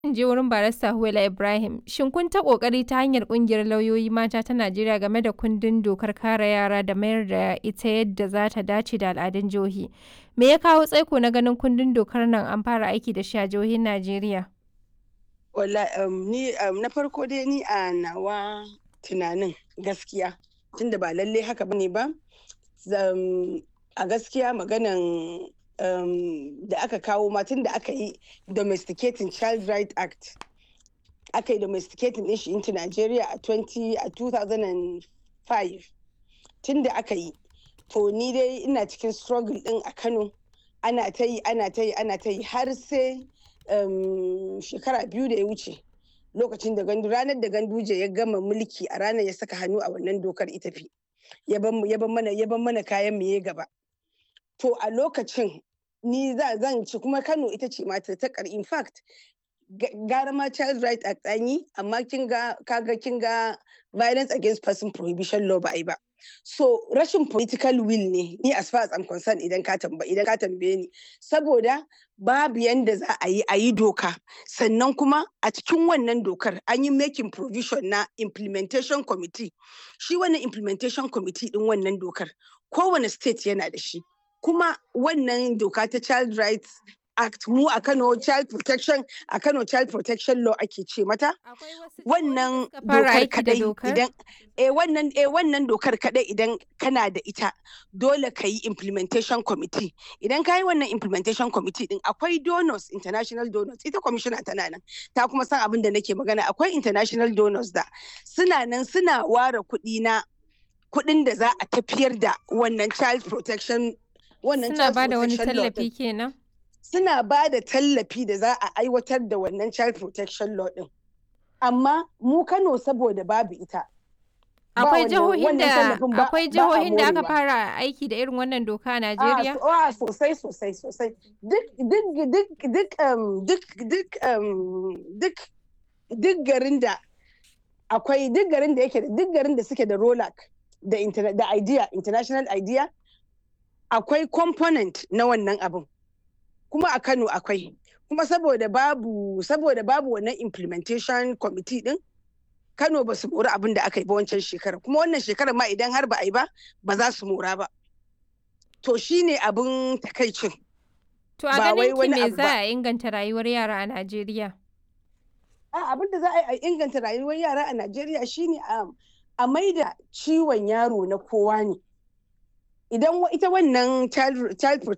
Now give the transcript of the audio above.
in je wurin barista Huwaila Ibrahim. Shin kun ta ƙoƙari ta hanyar ƙungiyar lauyoyi mata ta Najeriya game da kundin dokar kare yara da mayar da ita yadda za ta dace da al'adun jihohi. Me ya kawo tsaiko na ganin kundin dokar nan an fara aiki da shi a jihohin Najeriya? Wala um, ni um, na farko dai ni a nawa tunanin gaskiya tunda ba lalle haka bane ba um, a gaskiya maganan um, da aka kawo matan da aka yi domesticating child right act aka yi domesticating din shi into Nigeria a 20 a 2005 tun da aka yi to ni dai ina cikin struggle din a Kano ana ta yi ana ta yi ana ta yi har sai um, shekara biyu da ya wuce lokacin da gandu ranar da ganduje ya gama mulki a ranar ya saka hannu a wannan dokar ita fi ya ban mana ya ban mana kayan mu ya gaba to a lokacin ni zan ci kuma Kano ita ce mata ta kar in fact gara ma child right act an yi amma kin ga kaga kin ga violence against person prohibition law ba ai ba so rashin political will ne ni as far as I'm concerned idan ka tamba idan ka tambaye ni saboda babu yanda za a yi a yi doka sannan kuma a cikin wannan dokar an yi making provision na implementation committee shi wannan implementation committee din wannan dokar kowane state yana da shi kuma wannan doka ta child rights act mu a Kano child protection a Kano child protection law ake ce mata wannan dokar kadai idan eh wannan eh wannan dokar kadai idan kana da ita dole ka yi implementation committee idan ka yi wannan implementation committee din akwai donors international donors ita commissioner tana nan ta kuma san abin da nake magana akwai international donors da suna nan suna ware kuɗi na kuɗin da za a tafiyar da wannan child protection wannan suna ba da wani tallafi kenan suna ba da tallafi da za a aiwatar da wannan child protection law din amma mu Kano saboda babu ita akwai jihohin da akwai jihohin da aka fara aiki da irin wannan doka a Najeriya a sosai sosai sosai duk duk duk duk duk duk duk duk garin da akwai duk garin da yake duk garin da suke da ROLAC da da idea international idea akwai component na wannan abin kuma a Kano akwai kuma saboda babu saboda babu wannan implementation committee din Kano ba su mori abin da aka yi ba wancan shekara kuma wannan shekarar ma idan har ba a yi ba ba za su mora ba to shine abin takaicin to a ganin ki me za a inganta rayuwar yara a Najeriya a abin da za a inganta rayuwar yara a Najeriya shine a maida ciwon yaro na kowa ne idan ita wannan child